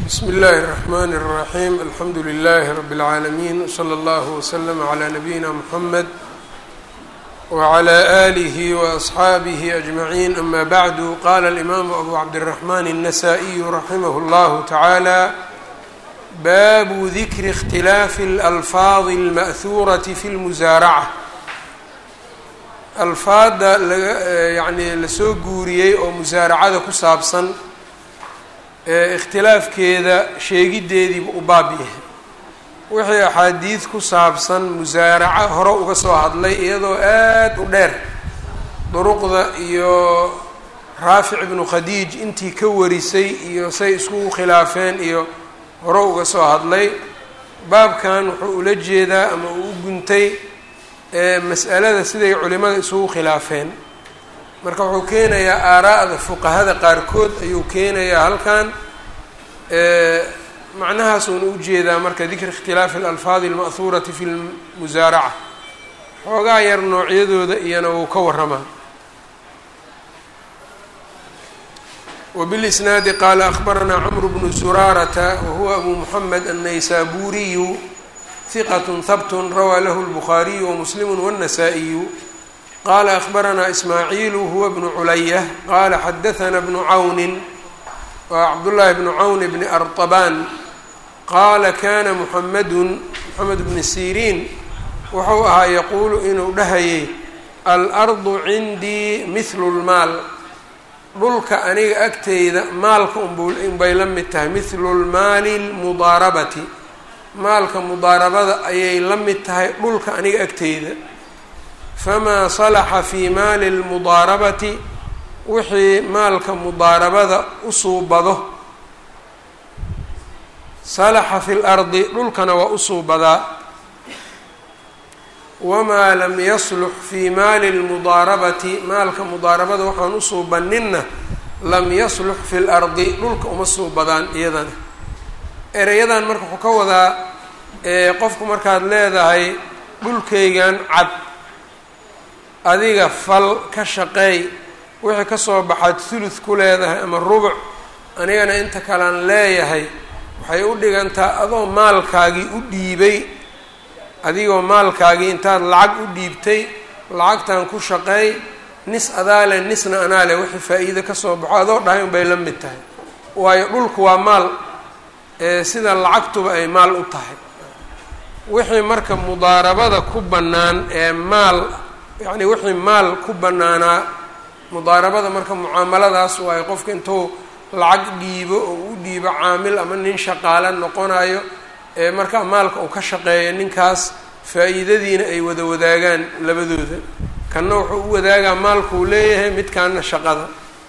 bsmi اllahi الرحmn الرaxيm alxamdu لlh rb العaalمين wslى اllah وslm عlى nabiyina mحamed wعlى آlih وأصxaabih أجmaعin ama bعdu qala الإmam abu cabdالرaحman النasائي raximah اllah taعalى babu dikri اkhtilaafi اlأlfaadi اlma'huuraةi fi اlmusaaracة alfaada yani lasoo guuriyey oo musaaracada ku saabsan ikhtilaafkeeda sheegiddeediiba u baab yahay wixii axaadiid ku saabsan musaaraco hore uga soo hadlay iyadoo aada u dheer duruqda iyo raafic ibnu khadiij intii ka warisay iyo say iskugu khilaafeen iyo hore uga soo hadlay baabkan wuxuu ula jeedaa ama uu u guntay mas'alada siday culimada isugu khilaafeen marka wuxuu keenayaa aaraa'da fuqahada qaarkood ayuu keenayaa halkan macnahaasuuna ujeedaa marka dikri ikhtilaafi alalfaadi alma'huurati fi lmusaaraca xoogaa yar noocyadooda iyana wuu ka waramaa wbilisnaadi qaala akhbaranaa cmru bnu zuraarata wahuwa abu muxamed annaysaburiyu hiqat habt rawaa lahu lbukhaariyu wamuslimu wاnnasaa-iyu qala akhbaranaa ismaaciilu huwa bnu culaya qaala xadahanaa bnu cawnin waa cabdullaahi bnu cawn bni artabaan qaala kana muxamedun moxamed bni siriin wuxuu ahaa yaquulu inuu dhahayay alardu cindii mihlu lmaal dhulka aniga agteyda maalka unbay la mid tahay mihlu lmaali lmudaarabati maalka mudaarabada ayay la mid tahay dhulka aniga agteyda famaa salaxa fii maali lmudaarabati wixii maalka mudaarabada u suubado salaxa fi lardi dhulkana waa u suubadaa wamaa lam yaslux fii maali lmudaarabati maalka mudaarabada waxaan u suubaninna lam yaslux fi lardi dhulka uma suubadaan iyadana ereyadan marka wuxuu ka wadaa qofku markaad leedahay dhulkaygan cad adiga fal ka shaqeey wixii kasoo baxaad thuluth ku leedahay ama rubuc anigana inta kalean leeyahay waxay u dhigantaa adoo maalkaagii u dhiibay adigoo maalkaagii intaad lacag u dhiibtay lacagtan ku shaqeey nis adaale nisna anaale wixii faa-iido kasoo baxo adoo dhahay unbay la mid tahay waayo dhulku waa maal sida lacagtuba ay maal u tahay wixii marka mudaarabada ku bannaan ee maal yacni wixii maal ku bannaanaa mudaarabada marka mucaamaladaas waayo qofka intuu lacag dhiibo oo u dhiibo caamil ama nin shaqaale noqonayo ee marka maalka uu ka shaqeeyo ninkaas faa-iidadiina ay wada wadaagaan labadooda kanna wuxuu u wadaagaa maalkuu leeyahay midkaana shaqada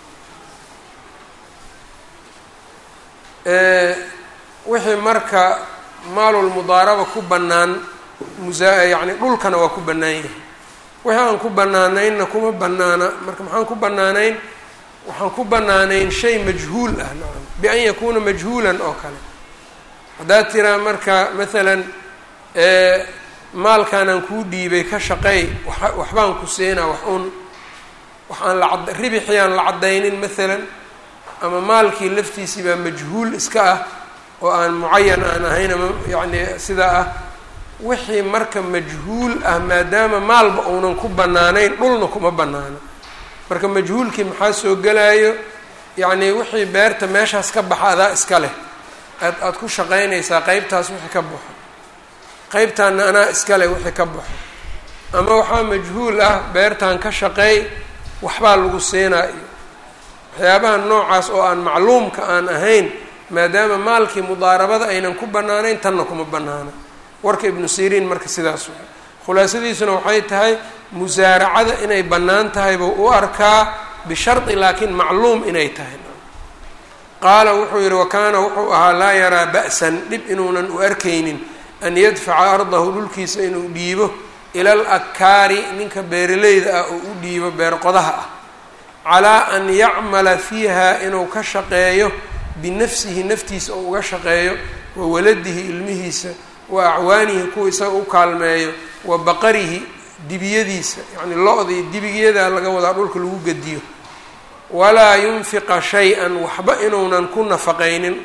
wixii marka maalulmudaaraba ku bannaan musaa yacni dhulkana waa ku bannaan yahay wixii aan ku bannaanaynna kuma bannaana marka maxaan ku bannaanayn waxaan ku bannaanayn shay majhuul ah nacam bian yakuuna majhuulan oo kale haddaad tiraa marka maalan maalkaanaan kuu dhiibay ka shaqeey wa waxbaan ku siinaa wax un waxaan lacad ribixiyaan la caddaynin maalan ama maalkii laftiisii baa majhuul iska ah oo aan mucayan aan ahayn ama yacni sidaa ah wixii marka majhuul ah maadaama maalba uunan ku bannaanayn dhulna kuma bannaana marka majhuulkii maxaa soo gelaayo yacnii wixii beerta meeshaas ka baxa adaa iska leh aad aada ku shaqaynaysaa qeybtaas wixii ka baxo qeybtaanna anaa iska leh wixii ka baxo ama waxaa majhuul ah beertan ka shaqeey waxbaa lagu siinaa iyo waxyaabaha noocaas oo aan macluumka aan ahayn maadaama maalkii mudaarabada aynan ku bannaanayn tanna kuma bannaana warka ibnu siriin marka sidaas waay khulaasadiisuna waxay tahay musaaracada inay bannaan tahay buu u arkaa bishardi laakiin macluum inay tahay qaala wuxuu yihi wakaana wuxuu ahaa laa yaraa ba'san dhib inuunan u arkaynin an yadfaca ardahu dhulkiisa inuu dhiibo ila al akaari ninka beeraleyda ah oo u dhiibo beerqodaha ah calaa an yacmala fiiha inuu ka shaqeeyo binafsihi naftiisa oo uga shaqeeyo wa waladihi ilmihiisa wa acwaanihi kuwa isaga u kaalmeeyo wa baqarihi dibiyadiisa yacni lo-da iyo dibigyadaa laga wadaa dhulka lagu gediyo walaa yunfiqa shay-an waxba inuunan ku nafaqaynin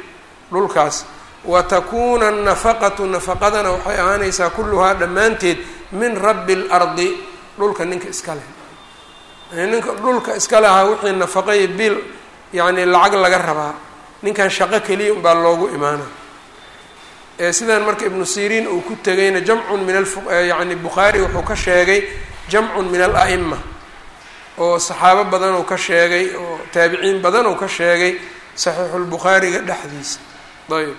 dhulkaas wa takuuna annafaqatu nafaqadana waxay ahaanaysaa kulluhaa dhammaanteed min rabbi اlardi dhulka ninka iska leh ninka dhulka iska lahaa wixii nafaqay bil yacni lacag laga rabaa ninkan shaqo keliya unbaa loogu imaana sidan marka ibnu siriin uu ku tegayna jamcun min ayani bukhaari wuxuu ka sheegay jamcun min ala'ima oo saxaabo badan uu ka sheegay oo taabiciin badan uu ka sheegay saxiixulbukhaariga dhexdiisa ayb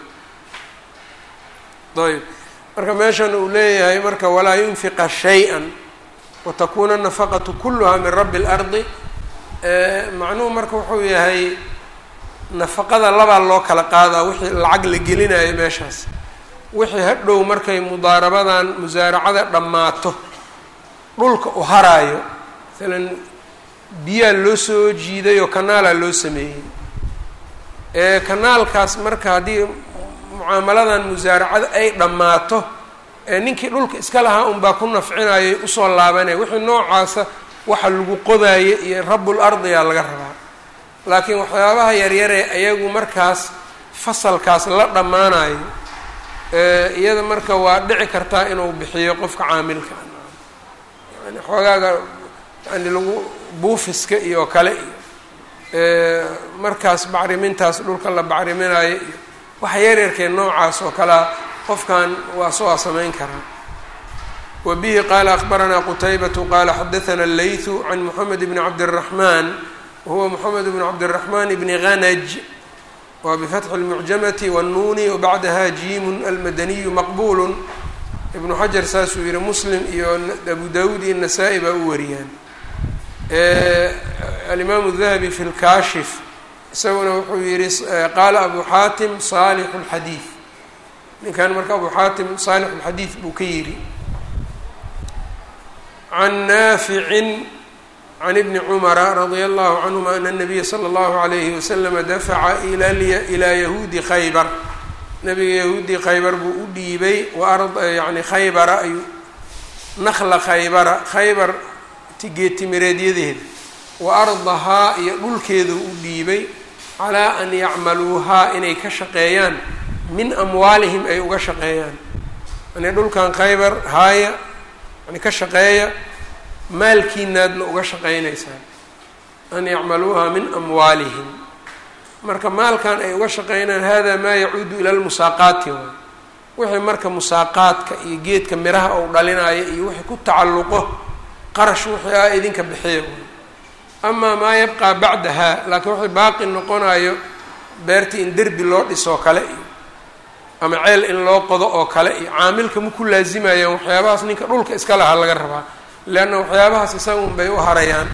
ayb marka meeshan uu leeyahay marka walaa yunfiqa shay-an watakuuna nafaqatu kuluhaa min rabbi اlardi macnuhu marka wuxuu yahay nafaqada labaa loo kala qaadaa wixii lacag la gelinayo meeshaas wixii hadhow markay mudaarabadan musaaracada dhammaato dhulka u haraayo maalan biyaa loo soo jiiday oo kanaalaa loo sameeyey ee kanaalkaas marka haddii mucaamaladan musaaracada ay dhammaato ee ninkii dhulka iska lahaa unbaa ku nafcinayay usoo laabanaya wixii noocaasa waxa lagu qodaayo iyo rabul ardiyaa laga rabaa laakiin waxyaabaha yaryaree ayagu markaas fasalkaas la dhammaanayo iyada marka waa dhici kartaa inuu bixiyo qofka caamilka yani xoogaaga yani lagu buufiska iyo kale iyo markaas bacrimintaas dhulka la bacriminayo iyo waxa yaryarkee noocaas oo kalea qofkan waa soo samayn karaa wa bihi qaala akbaranaa qutaybatu qaala xadathana allaythu can moxamed bni cabdiraxmaan wahuwa moxamed bn cabdiraxmaan bni hanaj waa bifatxi اlmucjamati wاnnuuni wabacdaha jiimun almadaniyu maqbulu ibnu xajar saasuu yihi muslim iyo abu dawuud iyo nasaa-i baa u wariyaan alimaamu dahabi fi lkaashif isaguna wuxuu yihi qaala abu xaatim saalixu اlxadiid ninkan marka abu xaatim saalix اlxadiid buu ka yidhi can naaficin can ibni cumara radia allahu canhuma ana nabiya sala allahu alayhi waslama dafaca ilaa yahuudi khaybar nabiga yahuudii khaybar buu u dhiibay wa yani khaybara ayuu nakla khaybara khaybar geetimireedyadeeda wa ardahaa iyo dhulkeedu u dhiibay calaa an yacmaluuhaa inay ka shaqeeyaan min amwaalihim ay uga shaqeeyaan yani dhulkan khaybar haaya yani ka shaqeeya maalkiinaadna uga shaqaynaysaan an yacmaluuha min amwaalihim marka maalkan ay uga shaqeynaan hada maa yacuudu ila lmusaaqaati waay wixii marka musaaqaadka iyo geedka miraha ou dhalinayo iyo wixii ku tacalluqo qarash wixii ah idinka bixiya waay amaa maa yabqaa bacdaha laakiin wixii baaqi noqonayo beertii in derbi loo dhisoo kale iyo ama ceel in loo qodo oo kale iyo caamilka ma ku laazimayaan waxyaabahaas ninka dhulka iska lahaa laga rabaa leanna waxyaabahaas isaga un bay u harayaan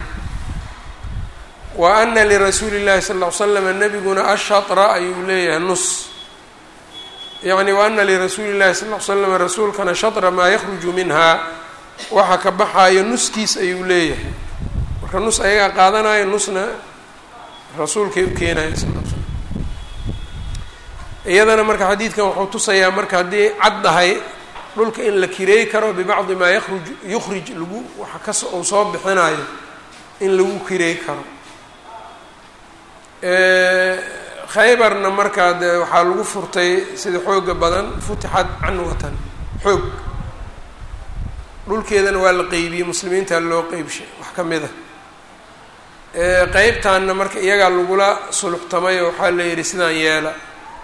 wa ana lirasuuli llahi sal ll ly slam nabiguna ashatra ayuu leeyahay nus yacni wa ana lirasuuli llahi sal ll ly slam rasuulkana shatra maa yakhruju minhaa waxa ka baxaayo nuskiis ayuu leeyahay marka nus ayagaa qaadanayo nusna rasuulkay u keenayo sal l slam iyadana marka xadiidkan wuxuu tusayaa marka haddii caddahay dhulka in la kireey karo bibacdi maa yaruj yukhrij lagu waxa kas uu soo bixinayo in lagu kireey karo khaybarna markaa dee waxaa lagu furtay sida xooga badan futixad canwatan xoog dhulkeedana waa la qeybiyey muslimiinta loo qeybshay wax ka mid a qeybtaanna marka iyagaa lagula suluxtamayo waxaa la yidhi sidaan yeela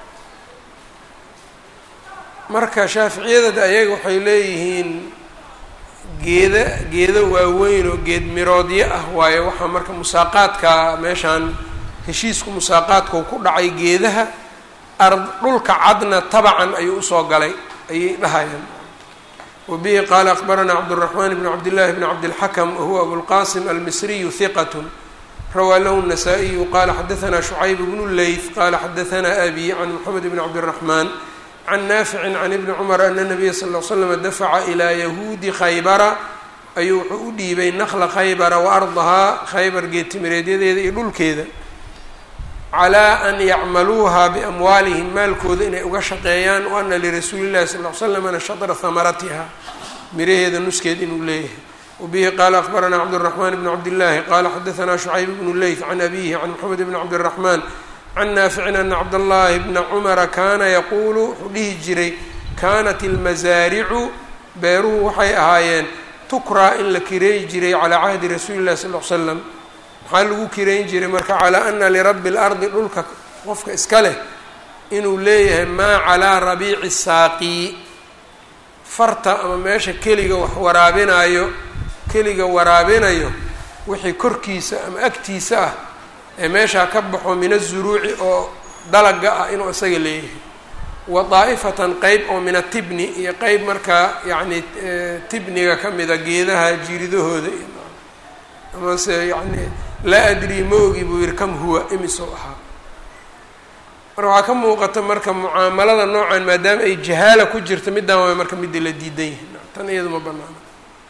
marka shaaficiyadada ayaga waxay leeyihiin geeda geedo waaweyn oo geed miroodyo ah waayo waxaa marka musaaqaadka meeshaan heshiisku musaaqaadkau ku dhacay geedaha ard dhulka cadna tabacan ayuu usoo galay ayay dhahayaan wa bihi qaala akbaranaa cabduraxmaan bn cabdillahi bn cabdilxakam wahuwa abulqasim almisriyu hiqat rawaa lahu الnasaa-iyu qala xadaanaa shucayb bnu leyth qala xadaanaa abi can moxamed bn cabdiraxmaan can naaficin can ibni cumar ana nabiya sal l slama dafaca ilaa yahuudi khaybara ayuu wuxuu u dhiibay nakla khaybara wa ardahaa khaybar geetimireedyadeeda iyo dhulkeeda calaa an yacmaluuha biamwaalihim maalkooda inay uga shaqeeyaan wa ana lirasuuli llahi sal l slamna shatra hamaratiha miraheeda nuskeed inuu leeyahay wabihi qaala akbaranaa cabduraxmaan bn cabdillaahi qaala xadaanaa shucayb bnu leyth can abihi can moxamed bni cabdiraxmaan can naaficin ana cabdallaahi bna cumara kaana yaquulu wuxuu dhihi jiray kaanat ilmasaaricu beeruhu waxay ahaayeen tukraa in la kireey jiray calaa cahdi rasuuli llahi sal l slam maxaa lagu kireyn jiray marka calaa ana lirabbi اlardi dhulka qofka iska leh inuu leeyahay maa calaa rabiici saaqi farta ama meesha keliga wax waraabinayo keliga waraabinayo wixii korkiisa ama agtiisa ah ee meeshaa ka baxo min azuruuci oo dalaga ah inuu isaga leeyahay wa daa'ifatan qeyb oo min atibni iyo qeyb markaa yacni tibniga ka mida geedaha jiridahooda iyo amase yacni laa adrii ma ogi buu yihi kam huwa imisou ahaa marka waxaa ka muuqata marka mucaamalada noocan maadaama ay jahaala ku jirto middaan waay marka midda la diidan yihin tan iyadu ma banaana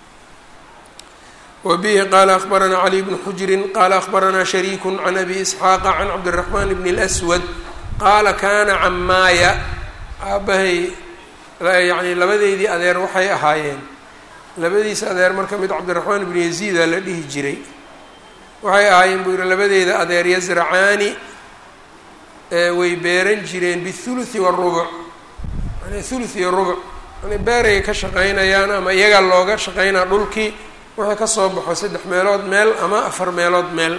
wa bihi qaala akbaranaa cali bnu xujrin qaala akbaranaa shariiku can abi isxaaqa can cabdiraxmaan bni اlswad qaala kaana camaaya aabbahay yacni labadeydii adeer waxay ahaayeen labadiisa adeer marka mid cabdiraxmaan ibnu yaziida la dhihi jiray waxay ahaayeen buu yihi labadeeda adeer yasracaani way beeran jireen bithuluthi warubuc yani thuluth iyo rubuc yani beeray ka shaqaynayaan ama iyagaa looga shaqaynaa dhulkii wixii ka soo baxo saddex meelood meel ama afar meelood meel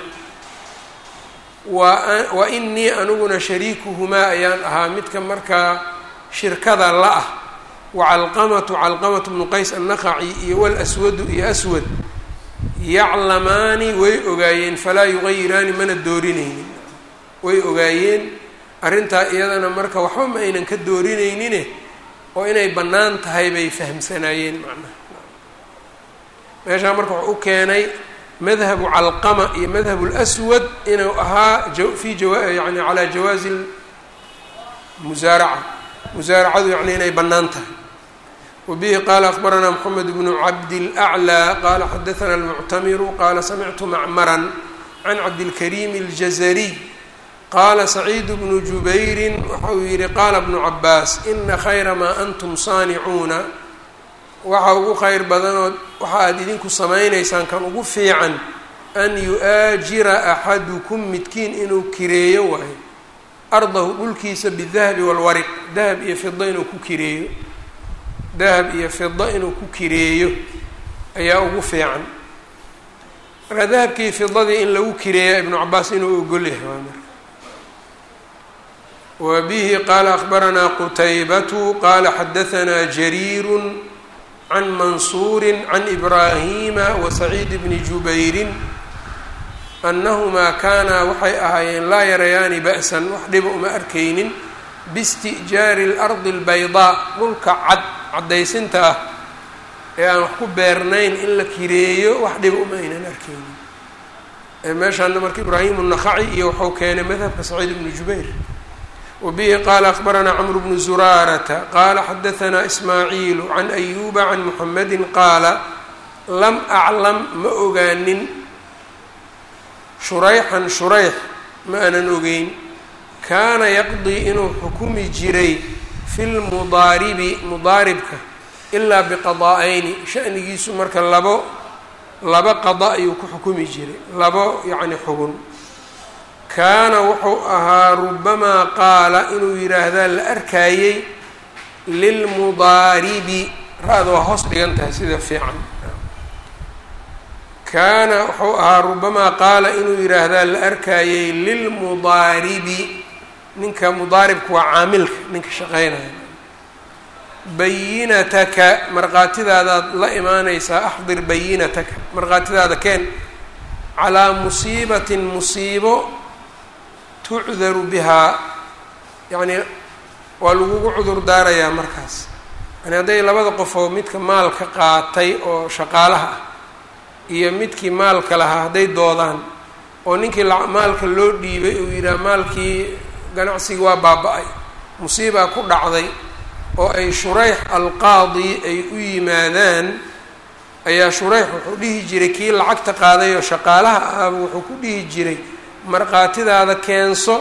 wa wa inii aniguna shariikuhumaa ayaan ahaa midka markaa shirkada la ah wa calqamatu calqamatu bnu qays annaqaci iyo walaswadu iyo aswad yaclamaani way ogaayeen falaa yugayiraani mana doorinaynin way ogaayeen arrintaa iyadana marka waxba ma aynan ka doorinaynin oo inay bannaan tahay bay fahamsanaayeen macnaha meeshaa marka wuxuu u keenay madhabu calqama iyo madhabu lswad inuu ahaa fi jawa yani calaa jawaazi musaaraca musaaracadu yacni inay bannaan tahay wa bihi qaala akbaranaa moxamed bnu cabdilaclى qaala xadaana almuctamiru qaala samictu macmaran can cabdilkariim اljazariy qaala saciid bnu jubayrin waxa uu yihi qaala bnu cabaas ina khayra maa antum saanicuuna waxa ugu kheyr badanood waxa aad idinku samaynaysaan kan ugu fiican an yu-aajira axadukum midkiin inuu kireeyo waayo ardahu dhulkiisa bidahabi walwariq dahab iyo fida inuu ku kireeyo dahab iyo fida inuu ku kireeyo ayaa ugu fiican marka dahabkii fidadii in lagu kireeya ibnu cabaas inuu ogolyahay waa marka wa bihi qaala akbaranaa qutaybatu qaala xadahanaa jariiru can mansuuri can ibraahima wa saciid bni jubayrin annahumaa kaanaa waxay ahaayeen laa yarayaani ba'san wax dhiba uma arkaynin biisti'jaari اlardi اlbaydaa dhulka cad caddaysinta ah ee aan wax ku beernayn in la kireeyo wax dhiba uma aynan arkaynin meeshaana marka ibraahimu nakaci iyo waxau keenay madhabka saciid bnu jubayr wa bihi qaala akbaranaa cmr bnu zuraarata qaala xadahanaa ismaaciilu can ayuba can muxamedi qaala lam aclam ma ogaanin shurayxan shurayx ma aanan ogeyn kaana yaqdii inuu xukumi jiray fi lmudaaribi mudaaribka ilaa biqadaa'ayni shanigiisu marka labo laba qada ayuu ku xukumi jiray labo yacni xugun kaana wuxuu ahaa rubamaa qaala inuu yidhaahdaa la arkaayey lilmudaaribi ra-da waa hoos dhigan tahay sida fiican kaana wuxuu ahaa rubamaa qaala inuu yidhaahdaa la arkaayey lilmudaaribi ninka mudaaribka waa caamilka ninka shaqeynaya bayinataka markhaatidaadaad la imaanaysaa axdir bayinataka markhaatidaada keen calaa musiibatin musiibo tucdaru bihaa yacni waa lagugu cudur daarayaa markaas yani hadday labada qofoo midka maalka qaatay oo shaqaalaha ah iyo midkii maalka lahaa hadday doodaan oo ninkii maalka loo dhiibay uu yidhaha maalkii ganacsigii waa baaba-ay musiibaa ku dhacday oo ay shurayx alqaadi ay u yimaadaan ayaa shurayx wuxuu dhihi jiray kii lacagta qaaday oo shaqaalaha ahaba wuxuu ku dhihi jiray markhaatidaada keenso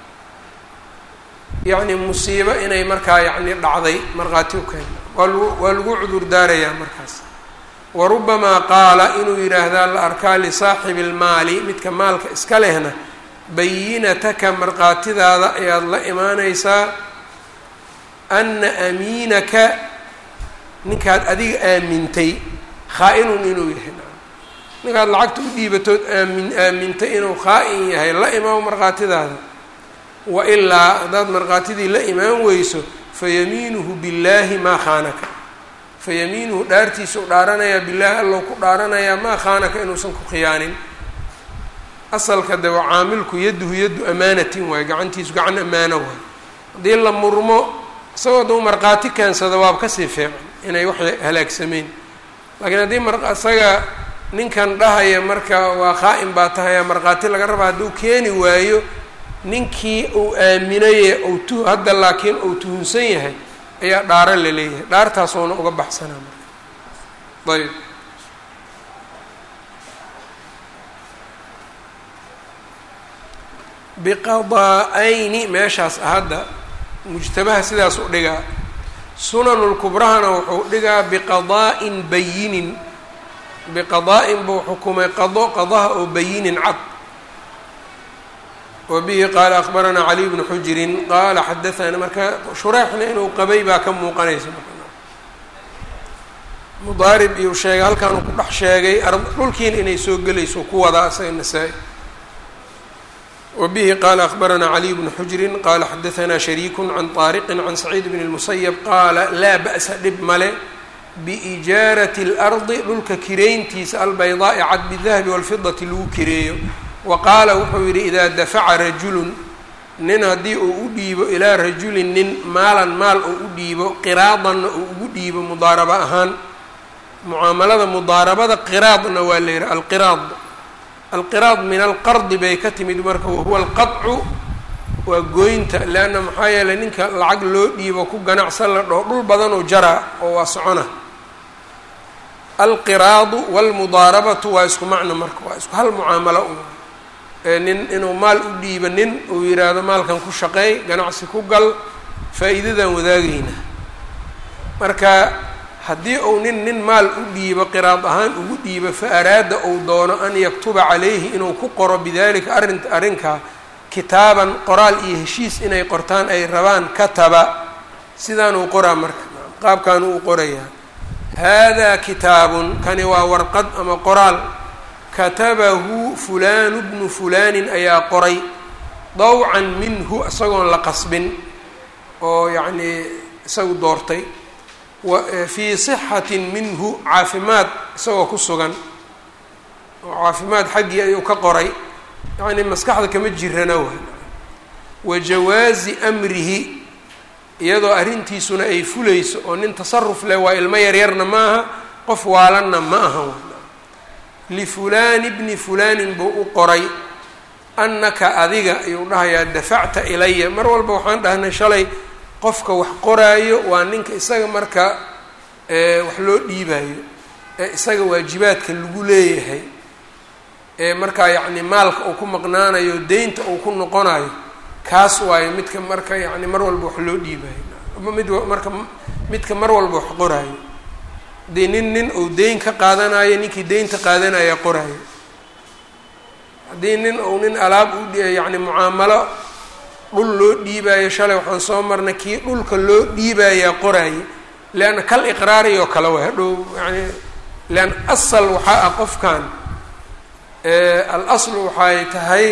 yacni musiibo inay markaa yacni dhacday markhaati u keen waa lagu waa lagu cudur daarayaa markaas wa rubamaa qaala inuu yidhaahdaa la arkaa lisaaxibi lmaali midka maalka iska lehna bayinataka markhaatidaada ayaad la imaanaysaa ana amiinaka ninkaad adiga aamintay khaa-inun inuu yahay ninkaad lacagta u dhiibatood aamin aamintay inuu khaa-in yahay la imaamo markhaatidaada wa ilaa haddaad markhaatidii la imaan weyso fayamiinuhu billaahi maa khaanaka fayamiinuhu dhaartiisa u dhaaranayaa billaahi allow ku dhaaranayaa maa khaanaka inuusan ku khiyaanin asalka de waa caamilku yaduhu yaddu amaanatin waayo gacantiisu gacan ammaano waayo haddii la murmo isagoo dau markhaati keensada waaba kasii fiican inay wax halaagsameen laakiin haddii mar isaga ninkan dhahaya marka waa khaa-in baa tahaya markhaati laga raba hadduu keeni waayo ninkii uu aaminaye ou tu hadda laakiin uu tuhunsan yahay ayaa dhaaro la leeyahay dhaartaasoona uga baxsanaa marka ayb biqadaa-ayni meeshaas hadda mujtamaha sidaas u dhigaa sunanulkubrahana wuxuu dhigaa biqadaa'in bayinin biqadaa'in buu xukumay qado qadaha oo bayinin cad wa bihi qaala akbaranaa caliy bnu xujirin qaala xadaana marka shureexna inuu qabay baa ka muuqanaysa mudaarib iyuu sheegay halkaanuu ku dhex sheegay dhulkiina inay soo gelayso ku wadaa isaga nasaa-i wa bihi qaala akbaranaa caliy bnu xujirin qaala xadaanaa shariiku can طaariqin can saciid bn اlmusayab qaala laa ba'sa dhib male biijaarati اlardi dhulka kireyntiisa albaydaa'i cad bidahabi walfidati lagu kireeyo wa qaala wuxuu yidhi idaa dafaca rajulun nin haddii uu u dhiibo ilaa rajulin nin maalan maal uu u dhiibo qiraadanna uu ugu dhiibo mudaarabo ahaan mucaamalada mudaarabada qiraadna waa la yidhi alqiraad alqiraad min alqardi bay ka timid marka wahuwa alqadcu waa gooynta leanna maxaa yeelay ninka lacag loo dhiibo ku ganacsan la dhaho dhul badanoo jaraa oo waa socona alqiraadu walmudaarabatu waa isku macno marka waa isku hal mucaamalo u nin inuu maal u dhiibo nin uu yidhaahdo maalkan ku shaqeey ganacsi ku gal faa-iidadan wadaagayna marka haddii uu nin nin maal u dhiibo qiraad ahaan ugu dhiibo fa araada uu doono an yaktuba calayhi inuu ku qoro bidalika arrin arrinkaa kitaaban qoraal iyo heshiis inay qortaan ay rabaan kataba sidaanuu qoraa marka qaabkaanu u qorayaa haadaa kitaabun kani waa warqad ama qoraal katabahu fulaanu bnu fulaanin ayaa qoray dawcan minhu isagoon la qasbin oo yacnii isagu doortay fii sixatin minhu caafimaad isagoo ku sugan oo caafimaad xaggii ayuu ka qoray yacnii maskaxda kama jirana waay wa jawaazi amrihi iyadoo arrintiisuna ay fulayso oo nin tasaruf leh waa ilmo yaryarna ma aha qof waalanna ma aha lifulaani bni fulaanin buu u qoray annaka adiga ayuu dhahayaa dafacta ilaya mar walba waxaan dhahnay shalay qofka wax qoraayo waa ninka isaga marka wax loo dhiibayo ee isaga waajibaadka lagu leeyahay ee markaa yacni maalka uu ku maqnaanayo deynta uu ku noqonayo kaas waayo midka marka yacni mar walba wax loo dhiibayo ama mid marka midka mar walba wax qoraayo haddii nin nin uu deyn ka qaadanayo ninkii deynta qaadanaya qoraayo haddii nin uu nin alaab u yacni mucaamalo dhul loo dhiibaayo shalay waxaan soo marnay kii dhulka loo dhiibayaa qoraaye leanna kal iqraari oo kale way hadhow yani leanna asal waxaa ah qofkan al aslu waxay tahay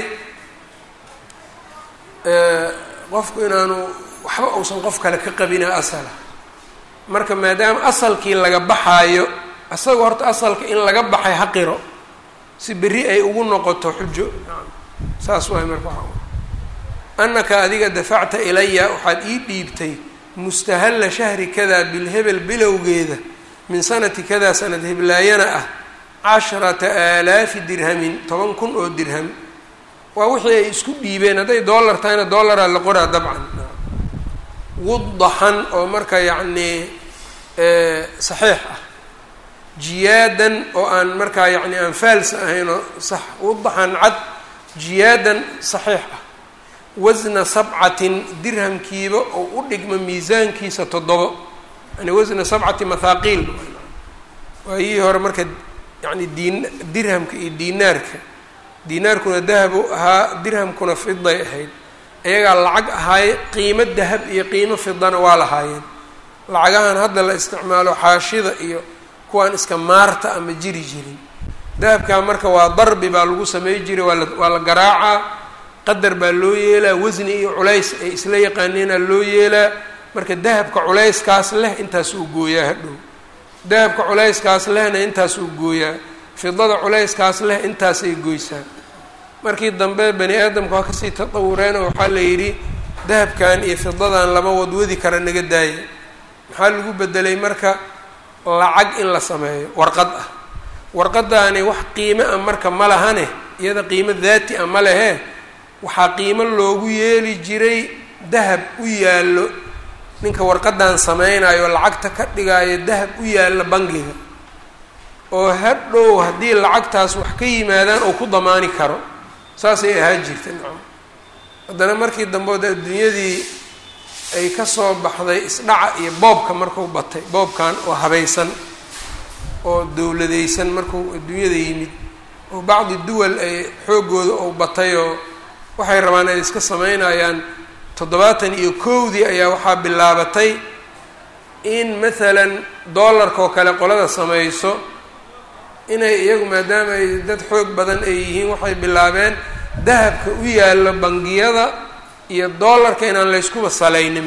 qofku inaanu waxba uusan qof kale ka qabina asala marka maadaama asalkii laga baxaayo isaga horta asalka in laga baxay ha qiro si berri ay ugu noqoto xujo saas waay marka annaka adiga dafacta ilaya waxaad ii dhiibtay mustahalla shahri kada bilhebel bilowgeeda min sanati kada sanad heblaayana ah casharata aalaafi dirhamin toban kun oo dirham waa wixii ay isku dhiibeen hadday dollar tahayna dollaraa la qoraa dabcan wudaxan oo marka yacnii saxiix ah jiyaadan oo aan markaa yacni aan faalsa ahaynoo sax wudaxan cad jiyaadan saxiix ah wasna sabcatin dirhamkiiba oo u dhigma miisaankiisa toddobo yani wasna sabcati mathaaqiil waayihii hore marka yani diin dirhamka iyo diinaarka diinaarkuna dahabu ahaa dirhamkuna fiday ahayd iyagaa lacag ahaaye qiimo dahab iyo qiimo fidana waa lahaayeen lacagahan hadda la isticmaalo xaashida iyo kuwaan iska maarta ama jiri jirin dahabkaa marka waa darbi baa lagu samey jiray waa la waa la garaacaa qadar baa loo yeelaa wasni iyo culays ay isla yaqaaneenaa loo yeelaa marka dahabka culayskaas leh intaas uu gooyaa hadhow dahabka culayskaas lehna intaas uu gooyaa fidada culayskaas leh intaasay goysaa markii dambe bani aadamka waa kasii tatawureen oo waxaa la yidhi dahabkan iyo fidadan lama wadwadi kara naga daaya maxaa lagu bedelay marka lacag in la sameeyo warqad ah warqadaani wax qiimo ah marka ma lahane iyada qiimo daati ah ma lehe waxaa qiimo loogu yeeli jiray dahab u yaallo ninka warqadan sameynayo lacagta ka dhigaayo dahab u yaallo bangiga oo hadhow haddii lacagtaas wax ka yimaadaan oo ku damaani karo saasay ahaan jirta nacam haddana markii dambeod adduunyadii ay kasoo baxday isdhaca iyo boobka marku batay boobkan oo habaysan oo dowladaysan markuu adduunyada yimid oo bacdi duwal ay xooggooda ou batay oo waxay rabaan ay iska sameynayaan toddobaatan iyo kowdii ayaa waxaa bilaabatay in maalan dollarka oo kale qolada samayso inay iyagu maadaama ay dad xoog badan ay yihiin waxay bilaabeen dahabka u yaallo bangiyada iyo dollarka inaan layskuba salaynin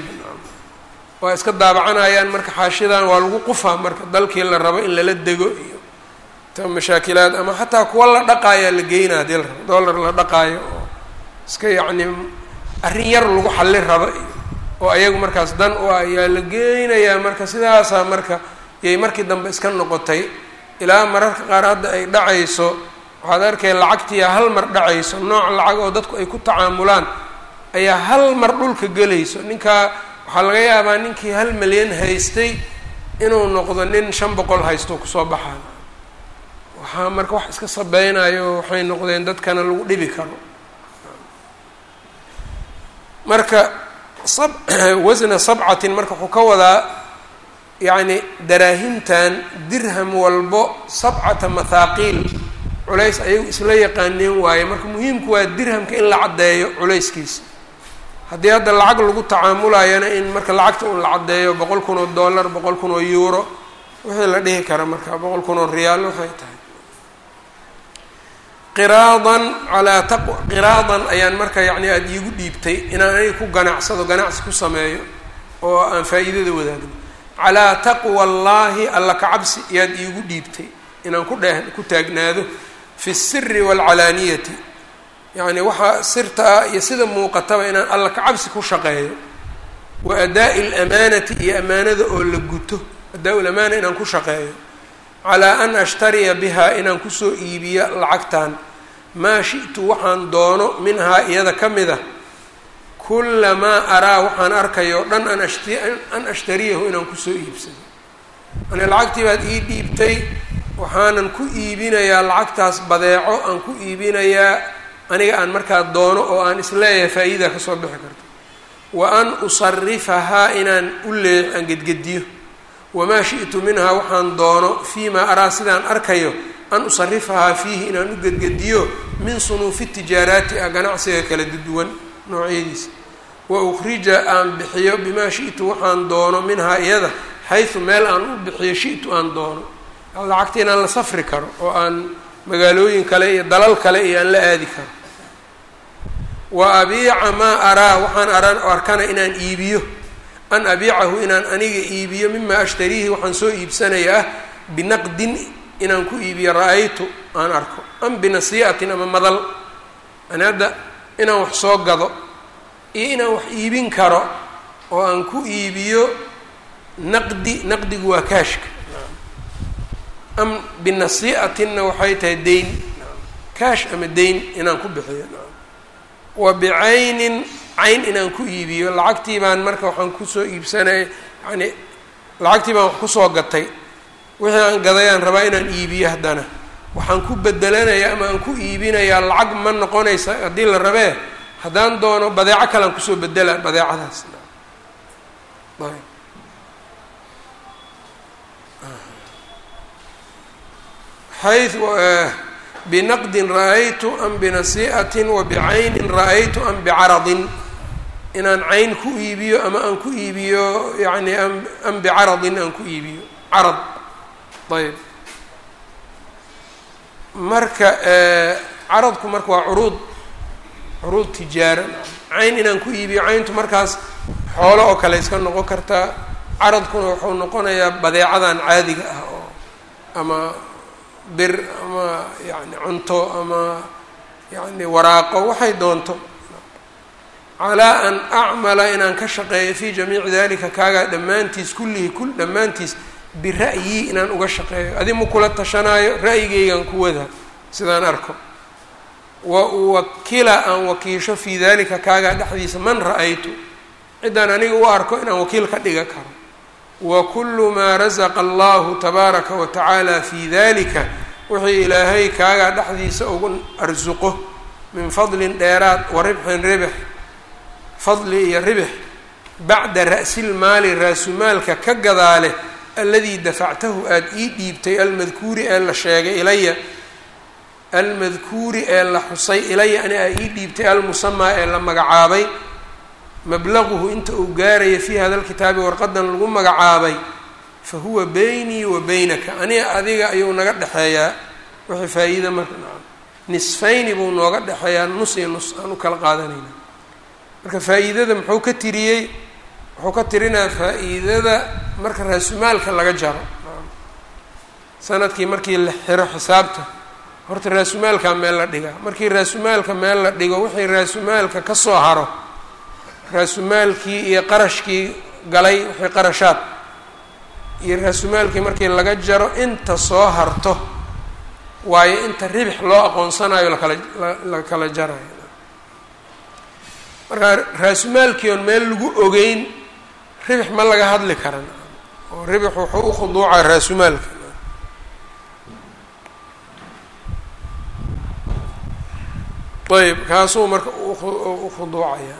waa iska daabacanayaan marka xaashidan waa lagu qufaa marka dalkii la rabo in lala dego iyo ta mashaakilaad ama xataa kuwa la dhaqaayaa la geynaa hadii la rabo dollar la dhaqaayo oo iska yacni arrin yar lagu xallin rabo iyo oo ayagu markaas dan u ah ayaa la geynayaa marka sidaasaa marka yay markii dambe iska noqotay ilaa mararka qaar hadda ay dhacayso waxaad arkay lacagtiya hal mar dhacayso nooc lacag oo dadku ay ku tacaamulaan ayaa hal mar dhulka gelayso ninkaa waxaa laga yaabaa ninkii hal milyan haystay inuu noqdo nin shan boqol haysto kusoo baxaan waxaa marka wax iska sabeynayo waxay noqdeen dadkana lagu dhibi karo marka sab wasna sabcatin marka wuxuu ka wadaa yacni daraahimtan dirham walbo sabcata mathaaqiil culays ayagu isla yaqaaneen waaye marka muhiimku waa dirhamka in la caddeeyo culayskiisa haddii hadda lacag lagu tacaamulayana in marka lacagta un la caddeeyo boqol kun oo dollar boqol kun oo euro wixii la dhihi kara marka boqol kun oo riyaal waxay tahay qiraadan calaa taq qiraadan ayaan marka yacni aada iigu dhiibtay inaan aniga ku ganacsado ganacsi ku sameeyo oo aan faa'iidada wadaagno calaa taqwa allaahi alla ka cabsi ayaad iigu dhiibtay inaan ku dheh ku taagnaado fi siri waalcalaaniyati yacni waxaa sirta ah iyo sida muuqataba inaan alla ka cabsi ku shaqeeyo wa adaa'i alamaanati iyo amaanada oo la guto adaa-u lamaana inaan ku shaqeeyo calaa an ashtariya bihaa inaan kusoo iibiyo lacagtan maa shi'tu waxaan doono minhaa iyada ka mid a kulamaa araa waxaan arkayo dhan an ashti an ashtariyahu inaan kusoo iibsado yani lacagtii baad ii dhiibtay waxaanan ku iibinayaa lacagtaas badeeco aan ku iibinayaa aniga aan markaa doono oo aan isleeyahay faa-iida kasoo bixi karto wa an usarifahaa inaan u lee aan gedgediyo wamaa shi'tu minhaa waxaan doono fii maa araa sidaan arkayo an usarifahaa fiihi inaan u gedgediyo min sunuufi tijaaraati ah ganacsiga kala duwan noocyadiisa wa ukhrija aan bixiyo bimaa shi'tu waxaan doono minhaa iyada xaysu meel aan u bixiyo shi'tu aan doono lacagta inaan la safri karo oo aan magaalooyin kale iyo dalal kale iyo aan la aadi karo wa abiica maa araa waxaan aran arkana inaan iibiyo an abiicahu inaan aniga iibiyo mima ashtariihi waxaan soo iibsanaya ah binaqdin inaan ku iibiyo ra-aytu aan arko am binasii'atin ama madal yani hadda inaan wax soo gado iyo inaan wax iibin karo oo aan ku iibiyo naqdi naqdigu waa kaashka am binasii'atinna waxay tahay deyn kaash ama deyn inaan ku bixiyo wa bicaynin cayn inaan ku iibiyo lacagtii baan marka waxaan kusoo iibsanaya yani lacagtii baan wax kusoo gatay wixii aan gadayaan rabaa inaan iibiyo haddana waxaan ku bedelanayaa ama aan ku iibinayaa lacag ma noqonaysa haddii la rabee haddaan doono badeeco kalean kusoo bedela badeecadaas ayb xayu binaqdin ra-aytu am binasii'atin wa bicaynin ra-aytu am bicaradin inaan cayn ku iibiyo ama aan ku iibiyo yani am bicaradin aan ku iibiyo carad ayb marka caradku marka waa curuud curuud tijaara cayn inaan ku iibiyo cayntu markaas xoolo oo kale iska noqon kartaa caradkuna wuxuu noqonayaa badeecadan caadiga ah oo ama bir ama yani cunto ama yani waraaqo waxay doonto calaa an acmala inaan ka shaqeeyo fii jamiici dalika kaagaa dhammaantiis kullihi kul dhammaantiis bira'yi inaan uga shaqeeyo adi ma kula tashanaayo ra'yigaygaan ku wada sidaan arko wa uwakila aan wakiisho fii dalika kaagaa dhexdiisa man ra-aytu ciddaan aniga u arko inaan wakiil ka dhiga karo wa kullu maa rasaqa allahu tabaaraka wa tacaala fii dalika wixii ilaahay kaagaa dhexdiisa ugu arsuqo min fadlin dheeraad wa ribxin ribx fadli iyo ribx bacda ra'silmaali raasumaalka ka gadaale aladii dafactahu aada ii dhiibtay almadkuuri ee la sheegay ilaya almadkuuri ee la xusay ilaya ani aa ii dhiibtay almusamaa ee la magacaabay mablaguhu inta uu gaaraya fii hada lkitaabi warqadan lagu magacaabay fa huwa beynii wa beynaka aniga adiga ayuu naga dhexeeyaa wixii faa-iida marka nisfayni buu nooga dhexeeyaa nus iyo nus aan u kala qaadanayna marka faa-iidada muxuu ka tiriyey wuxuu ka tirinayaa faa-iidada marka raasumaalka laga jaro sanadkii markii la xiro xisaabta horta raasumaalkaa meel la dhigaa markii raasumaalka meel la dhigo wixii raasumaalka ka soo haro raasumaalkii iyo qarashkii galay wixii qarashaad iyo raasumaalkii markii laga jaro inta soo harto waayo inta ribix loo aqoonsanayo lakala la kala jarayo marka raasumaalkii oon meel lagu ogeyn ribix ma laga hadli karan oo ribix wuxuu u khuduucaa raasumaalka ayb kaasuu marka u khuduucaya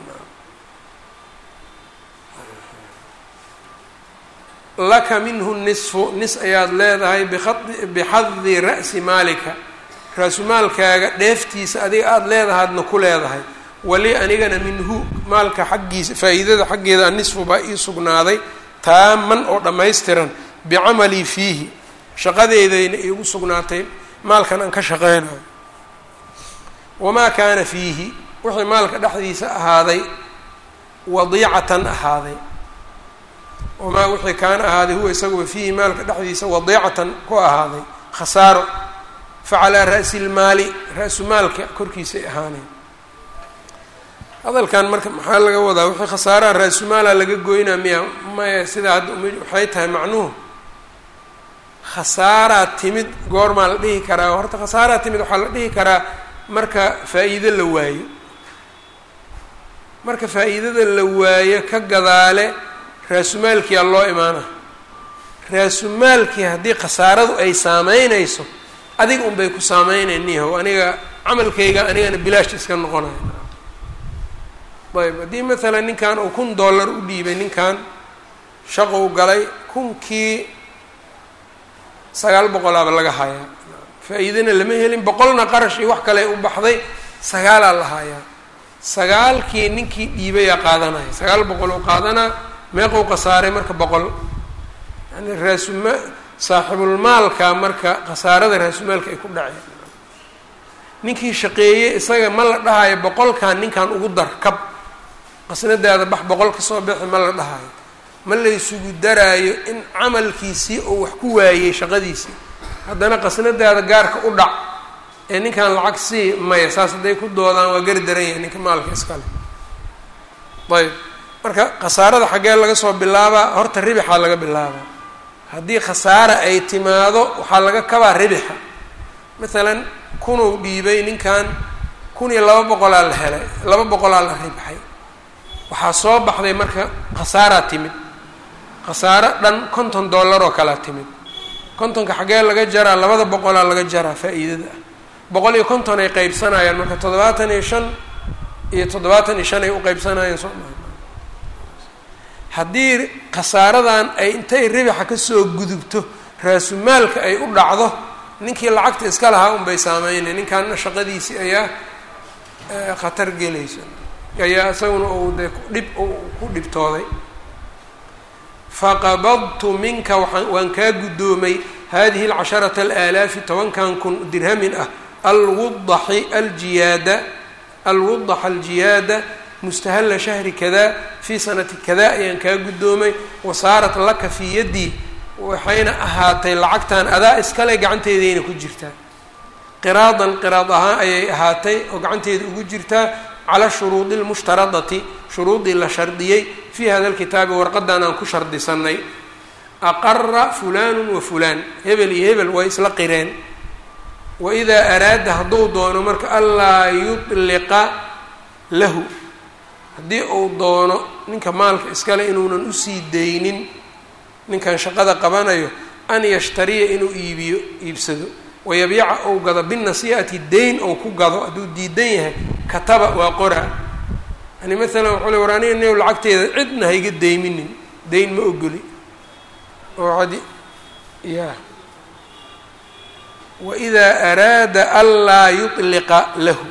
laka minhu nisfu nis ayaad leedahay bixadi ra'si maalika raasumaalkaaga dheeftiisa adiga aada leedahaadna ku leedahay wali anigana minhu maalka xaggiisa faa-iidada xaggeeda anisfu baa ii sugnaaday taaman oo dhammaystiran bicamalii fiihi shaqadeedayna iigu sugnaatay maalkan aan ka shaqeynayo wamaa kaana fiihi wixii maalka dhexdiisa ahaaday wadiicatan ahaaday wamaa wixii kaana ahaaday huwa isaguba fiihi maalka dhexdiisa wadiicatan ku ahaaday khasaaro fa calaa ra'si lmaali ra-su maalka korkiisay ahaaneen hadalkan marka maxaa laga wadaa wixii khasaaraha ra-sumaala laga goynaa miya maya sidaa hadda waxay tahay macnuhu khasaaraa timid goormaa la dhihi karaa horta khasaaraa timid waxaa la dhihi karaa marka faa-iido la waayo marka faa-iidada la waayo ka gadaale raasumaalkiyaa loo imaana raasumaalkii haddii khasaaradu ay saameynayso adiga unbay ku saameynayniho aniga camalkayga anigana bilaash iska noqonayo ayb haddii maalan ninkan uu kun dollar u dhiibay ninkan shaqou galay kunkii sagaal boqolaaba laga hayaa faa-iidana lama helin boqolna qarash iyo wax kale u baxday sagaalaa la hayaa sagaalkii ninkii dhiibayaa qaadanaya sagaal boqol uu qaadanaa meequu khasaaray marka boqol yani raasuma saaxibulmaalka marka khasaarada raasumaalka ay ku dhaceen ninkii shaqeeyey isaga ma la dhahayo boqolkan ninkan ugu dar kab qasnadaada bax boqol ka soo bixi ma la dhahayo ma laysugu daraayo in camalkiisii uu wax ku waayey shaqadiisii haddana qasnadaada gaarka u dhac ee ninkan lacag sii maya saas hadday ku doodaan waa gari daran yahay ninka maalka iskale ayb marka khasaarada xaggee laga soo bilaabaa horta ribixaa laga bilaabaa haddii khasaara ay timaado waxaa laga kabaa ribixa maalan kunuu dhiibay ninkan kun iyo laba boqolaa la helay laba boqolaa la ribxay waxaa soo baxday marka khasaaraa timid khasaaro dhan konton dollar oo kalea timid kontonka xaggee laga jaraa labada boqolaa laga jaraa faa-iidada ah boqol iyo konton ay qeybsanayaan marka toddobaatan iyo shan iyo toddobaatan iyo shan ay u qeybsanayaan soo maa haddii khasaaradan ay intay ribixa kasoo gudubto raasumaalka ay u dhacdo ninkii lacagta iska lahaa unbay saameynay ninkaana shaqadiisii ayaa khatar gelaysa ayaa isaguna uu dee dhib ku dhibtooday faqabadtu minka waaa waan kaa guddoomay hadihi alcasharata alaalaafi tobankan kun dirhamin ah alwudaxi aljiyaada alwudax aljiyaada mustahalla shahri kada fii sanati kada ayaan kaa guddoomay wasaarat laka fii yaddii waxayna ahaatay lacagtan adaa iskale gacanteedayna ku jirtaa qiraadan qiraad ahaan ayay ahaatay oo gacanteeda ugu jirtaa cala shuruudi lmushtaradati shuruudii la shardiyey fii hada lkitaabi warqadan aan ku shardisanay aqara fulaanu wa fulaan hebel iyo hebel way isla qireen waidaa araada hadduu doono marka anlaa yudliqa lahu haddii uu doono ninka maalka iskale inuunan usii daynin ninkan shaqada qabanayo an yashtariya inuu iibiyo iibsado wayabiica ou gado binasii'ati dayn ou ku gado hadduu diidan yahay kataba waa qora yani maalan waxuu le war aniga new lacagteeda cidna hayga dayminin dayn ma ogoli oo adi ya waidaa araada anlaa yudliqa lahu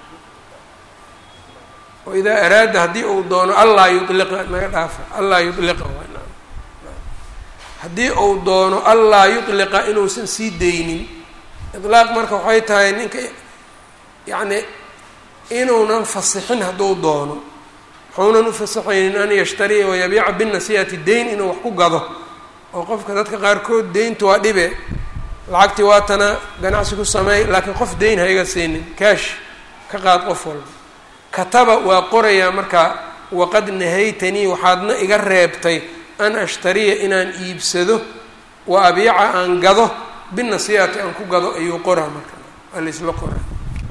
waidaa araada haddii uu doono anlaa yudliqa naga dhaafa anlaa yudliqa haddii uu doono anlaa yudliqa inuusan sii daynin idlaaq marka waxay tahay ninka yacni inuunan fasixin hadduu doono waxuunan u fasaxaynin an yashtariya wayabiica binasiihati dayn inuu wax ku gado oo qofka dadka qaarkood deyntu waa dhibe lacagtii waatana ganacsi ku sameey laakiin qof dayn ha iga siinin kaash ka qaad qof walba kataba waa qorayaa markaa waqad nahaytanii waxaadna iga reebtay an ashtariya inaan iibsado wa abiica aan gado binasiihati aan ku gado ayuu qoraa marka waa laisla qoraa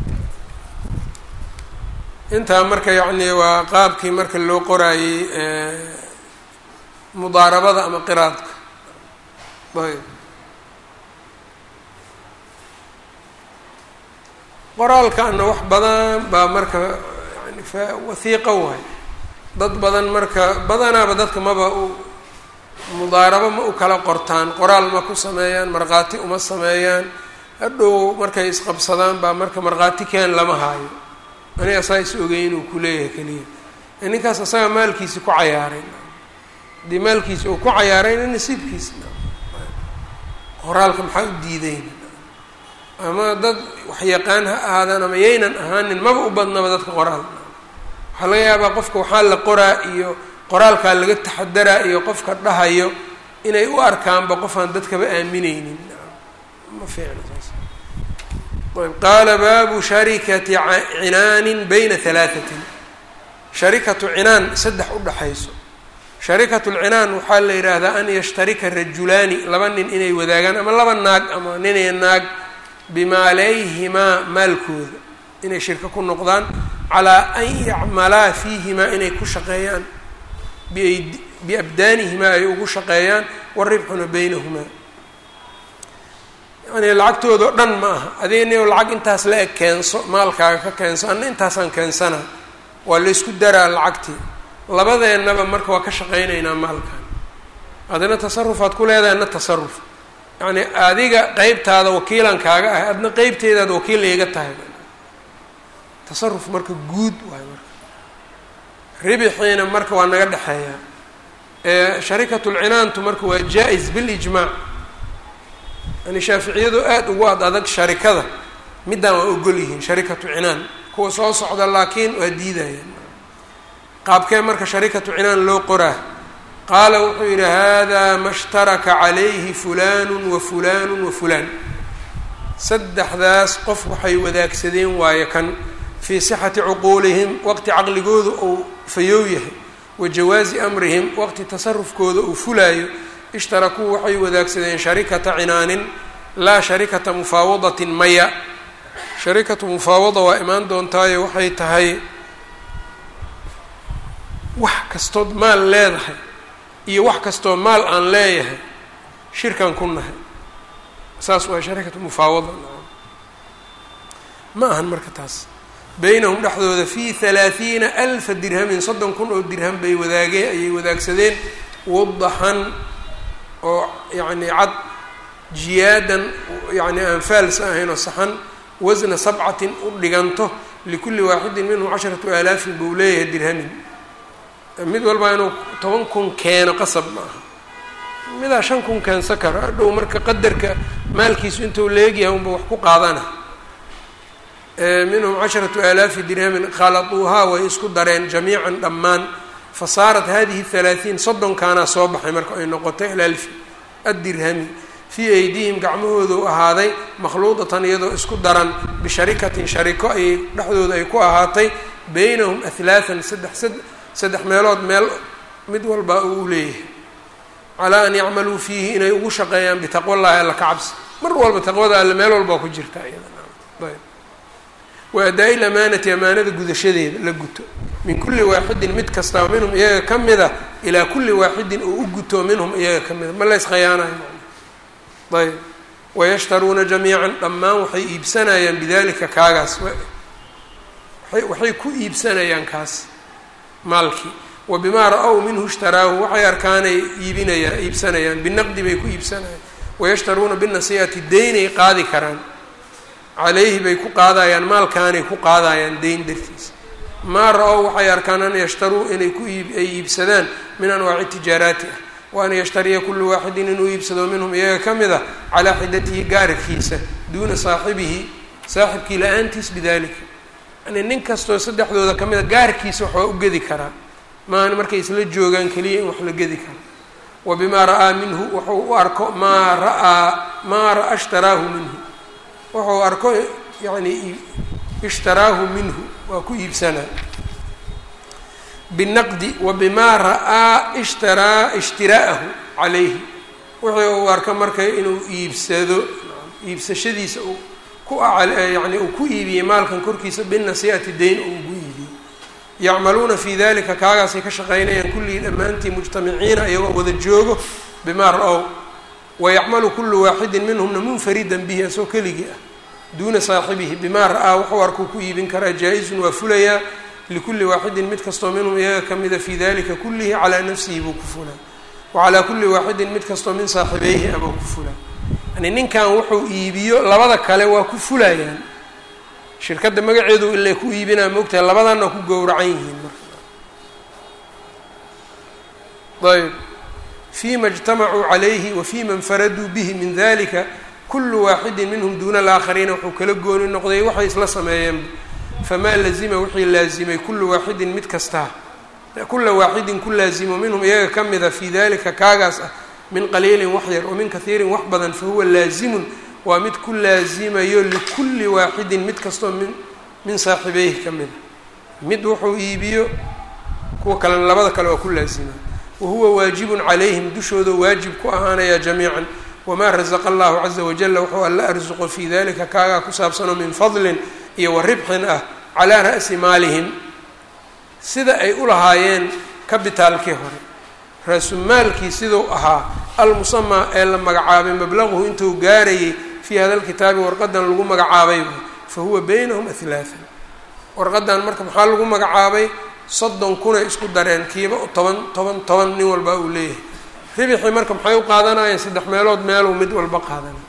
intaa marka yacni waa qaabkii marka loo qoraayey mudaarabada ama qiraadka ayb qoraalkaana wax badan baa marka yani fa wahiiqa waay dad badan marka badanaaba dadka maba u mudaarabo ma u kala qortaan qoraal ma ku sameeyaan markhaati uma sameeyaan hadhow markay isqabsadaan baa marka markhaati keen lama haayo aniga asaa is ogey inuu ku leeyahay keliya ninkaas asaga maalkiisi ku cayaaray haddii maalkiisi uu ku cayaarayna nasiibkiisa qoraalka maxaa u diidayna ama dad waxyaqaan ha ahaadaan ama yaynan ahaanin maba u badnaba dadka qoraal waxaa laga yaabaa qofka waxaa la qoraa iyo qoraalkaa laga taxadaraa iyo qofka dhahayo inay u arkaanba qofaan dadkaba aamineynin ma fiicna saas ayb qaala baabu sharikati cinaanin bayna halaatatin sharikatu cinaan saddex udhaxayso sharikatu lcinaan waxaa la yidhaahdaa an yashtarika rajulaani laba nin inay wadaagaan ama laba naag ama ninay naag bimaaleyhimaa maalkooda inay shirko ku noqdaan calaa an yacmalaa fiihimaa inay ku shaqeeyaan biayd biabdaanihimaa ay ugu shaqeeyaan waribxuna baynahumaa yani lacagtooda o dhan ma aha adiga nin lacag intaas la eg keenso maalkaaga ka keenso anna intaasaan keensana waa laysku daraa lacagtii labadeennaba marka waa ka shaqaynaynaa maalkan adina tasarufaad ku leedahay na tasaruf yacni adiga qeybtaada wakiilan kaaga ahay adna qeybteedaad wakiil iiga tahay tasaruf marka guud waay marka ribixiina marka waa naga dhexeeyaa sharikatulcinaantu marka waa jaa-is bilijmaac yani shaaficiyadu aada ugu ad adag sharikada middaan waa ogol yihiin sharikatu cinaan kuwa soo socda laakiin waa diidayaan qaabkee marka sharikatu cinaan loo qoraa qaala wuxuu yidhi hada ma shtaraka calayhi fulanu wa fulanu wa fulaan saddexdaas qof waxay wadaagsadeen waayo kan fii sixati cuquulihim waqti caqligooda uu fayoow yahay wa jawaazi amrihim waqti tasarufkooda uu fulaayo ishtarakuu waxay wadaagsadeen sharikata cinaanin laa sharikata mufaawadatin maya sharikatu mufaawada waa imaan doontaayo waxay tahay wax kastood maal leedahay iyo wax kastoo maal aan leeyahay shirkan ku nahay saas waa sharikatu mufaawada ma ahan marka taas beynahum dhexdooda fii halaathiina alfa dirhamin soddon kun oo dirham bay wadaageen ayay wadaagsadeen wadaxan oo yacni cad jiyaadan yacni aan faalsa ahayn oo saxan wasna sabcatin u dhiganto likulli waaxidin minhum casharatu aalaafin buu leeyahay dirhamin mid walba inuu toban kun keeno qasab ma aha midaa shan kun keensa karo hadhow marka qadarka maalkiisu intuu leegyahay unba wax ku qaadana minhum casharatu aalaafi dirhamin khaladuuhaa way isku dareen jamiican dhammaan fa saarat hadihi halaaثiin soddonkaanaa soo baxay marka ay noqotay alalfi addirhami fii aydihim gacmahoodu ahaaday makhluudatan iyadoo isku daran bisharikatin shariko ayay dhexdooda ay ku ahaatay beynahum ahlaathan saddex saddex meelood meel mid walba uu u leeyahay calaa an yacmaluu fiihi inay ugu shaqeeyaan bitaqwa llahi alla ka cabsi mar walba taqwada alle meel walbaa ku jirta iyadayb wa adaa-i lamaanati amaanada gudashadeeda la guto min kulli waaxidin mid kastaba minhum iyaga ka mida ilaa kulli waaxidin oo u guto minhum iyaga ka mida ma lays khayaanayo ayb wayashtaruuna jamiican dhammaan waxay iibsanayaan bidalika kaagaas waxay ku iibsanayaan kaas maalkii wa bimaa ra-ow minhu ishtaraahu waxay arkaanay iibinayaan iibsanayaan binaqdi bay ku iibsanayaan wayashtaruuna binasii'ati deynay qaadi karaan calayhi bay ku qaadayaan maalkaanay ku qaadayaan deyn dartiisa maa ra-ow waxay arkaan an yashtaruu inay ku iib ay iibsadaan min anwaaci tijaaraati ah wa an yashtariya kullu waaxidin inuu iibsado minhum iyaga ka mid a calaa xidatihi gaarkiisa duuna saaxibihi saaxibkii la-aantiis bidalika yani nin kastoo saddexdooda ka mid a gaarkiisa wax waa u gedi karaa maahan markay isla joogaan keliya in wax la gedi karo wa bimaa ra-aa minhu wuxuu u arko maa ra-aa maa ra-a ishtaraahu minhu wuxuu arko yani ishtaraahu minhu waa ku iibsanaa binaqdi wa bimaa ra-aa ishtaraa ishtiraa'ahu calayhi wuxuu uu arko marka inuu iibsado iibsashadiisa uu ku yani uu ku iibiyey maalkan korkiisa binasii'ati dayn uu ugu iibiyey yacmaluuna fii dalika kaagaasay ka shaqaynayaan kullihii dhammaantii mujtamiciina iyagoo wada joogo bimaa ra-ow wayacmalu kullu waaxidin minhumna munfaridan bihi asoo keligii ah duuna saaxibihi bimaa ra-aa wuxuu arkuu ku iibin karaa jaa-izun waa fulayaa likulli waaxidin mid kastoo minhum iyaga ka mida fii dalika kullihi calaa nafsihi buu ku fulaa wa calaa kulli waaxidin mid kastoo min saaxibeyhi abuu ku fulaa yani ninkan wuxuu iibiyo labada kale waa ku fulayaan shirkadda magaceedu ila ku iibinaa moogtahay labadanna ku gowracan yihiin marka ayb fima اجtamacuu calayhi wa fima infaraduu bihi min dalika kulu waaxidin minhum duuna alaakhariina wuxuu kala gooni noqday waxay isla sameeyeen famaa lazima wixii laazimay kullu waaxidin mid kastaa kula waaxidin ku laazimo minhum iyaga ka mida fii dalika kaagaas ah min qaliilin wax yar wa min kahiirin wax badan fahuwa laazimun waa mid ku laazimayo likulli waaxidin mid kastoo min min saaxibeyhi ka mida mid wuxuu iibiyo kuwa kalena labada kale waa ku laazima wahuwa waajibun calayhim dushooda waajib ku ahaanaya jamiican wamaa rasaqa allahu caza wajala wuxuu alla arsuqo fii dalika kaagaa ku saabsanoo min fadlin iyo wa ribxin ah calaa ra'si maalihim sida ay u lahaayeen kabitaalkii hore raasumaalkii siduu ahaa almusamaa ee la magacaabay mablaguhu intuu gaarayay fii hada lkitaabi warqadan lagu magacaabay fa huwa beynahum ahlaathan warqadan marka maxaa lagu magacaabay soddon kunay isku dareen kiiba toban toban toban nin walba uu leeyahay ribixii marka maxay u qaadanayeen saddex meelood meeluu mid walba qaadanay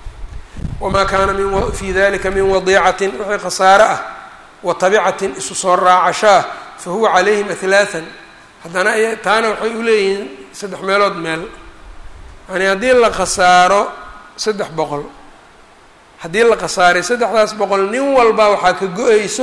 wamaa kaana min fii dalika min wadiicatin wixii khasaare ah wa tabicatin isu soo raacasho ah fa huwa calayhim ahlaathan haddana taana waxay u leeyihiin saddex meelood meel yani haddii la khasaaro saddex boqol haddii la khasaaray saddexdaas boqol nin walba waxaa ka go-eyso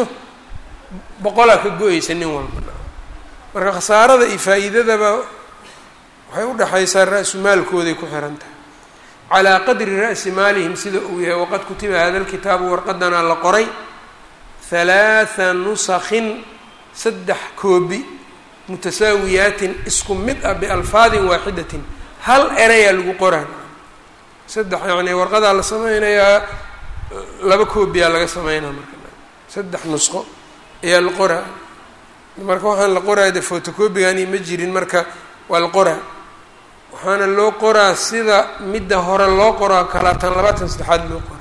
boqolaa ka go-eysa nin walba marka khasaarada iyo faa-iidadaba waxay udhexaysaa ra-su maalkooday ku xiran tahay calaa qadri ra'si maalihim sida uu yahay waqad kutiba hada lkitaabu warqadanaa la qoray halaatha nusakhin saddex koobi mutasaawiyaatin isku mid ah bialfaadin waaxidatin hal erayaa lagu qoraa saddex yani warqadaa la sameynayaa laba koobiyaa laga sameynaa marka saddex nusqo ayaa la qoraa marka waxaan la qoraa de photocopigani ma jirin marka waa la qoraa waxaana loo qoraa sida midda hore loo qoraa kalaatan labaatan saddexaad loo qoraa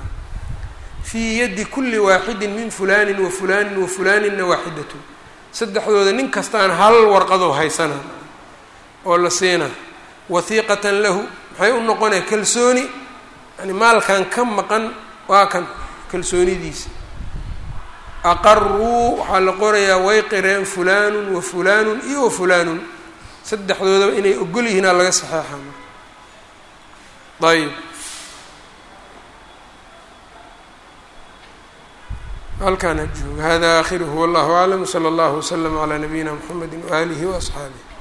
fii yaddi kulli waaxidin min fulanin wa fulanin wa fulaninna waaxidatun saddexdooda nin kastaan hal warqadoo haysana oo la siina wahiiqatan lahu maxay u noqonaya kalsooni yani maalkan ka maqan waa kan kalsoonidiisa aqaruu waxaa la qorayaa way qireen fulaanun wa fulaanun iyo wa fulaanun saddexdoodaba inay ogol yihiinaa laga saxeexaa ayb halkaan ha jooga hada aakhiruhu wallahu aclam wsala allahu waslama calaa nabiyina mxamedi waaalihi waasxaabih